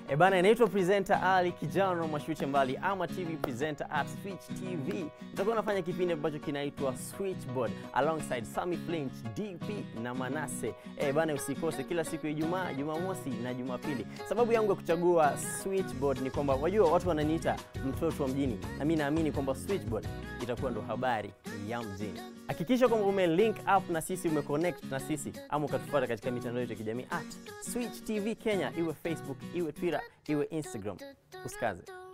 E bana, inaitwa presenter Ali Kijano Mashuche Mbali ama TV presenter at Switch TV. Nitakuwa nafanya kipindi ambacho kinaitwa Switchboard alongside Sammy Flinch, DP na Manase. E bana, usikose kila siku ya Ijumaa, Jumamosi na Jumapili. Sababu yangu ya kuchagua Switchboard ni kwamba wajua watu wananiita mtoto wa mjini, na mimi naamini kwamba Switchboard itakuwa ndo habari ya mjini. Hakikisha kwamba ume link up na sisi, ume connect na sisi, ama ukatufuata katika mitandao yetu ya kijamii at Switch TV Kenya, iwe Facebook, iwe Twitter, iwe Instagram. Usikaze.